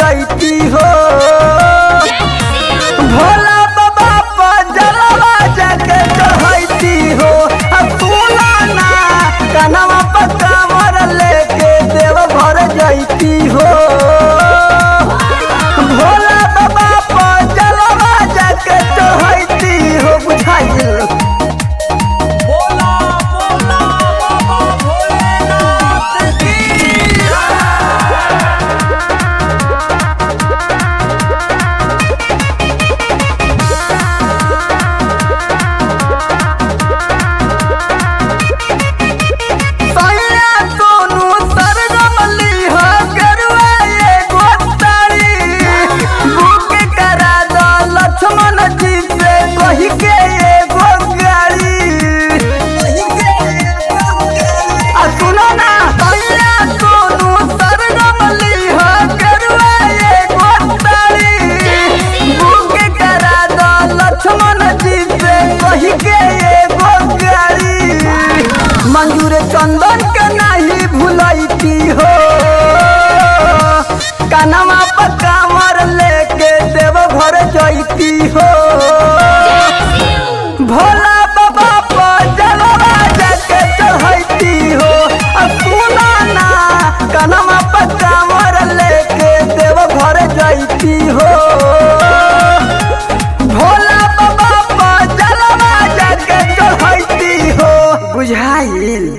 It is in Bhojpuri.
जैती हो भोला बाबा पर जलवा जाके चढ़ैती हो आ सुना ना कनवा पर कांवर लेके देव भर जैती हो भोला बाबा पर जलवा जाके चढ़ैती हो बुझाइल बोला बोला बाबा भोलेनाथ की सैया सोनू सरगमली हो गरुआ एगो तारी बुक करा दो लक्ष्मण जी से कही के एगो गाड़ी आ सुनो ना सैया सोनू सरगमली हो गरुआ एगो तारी बुक करा दो लक्ष्मण जी से कही के एगो गाड़ी मंजूर चंदन के नहीं भूलैती हो कनमा पर कामर लेके देव घर जैती हो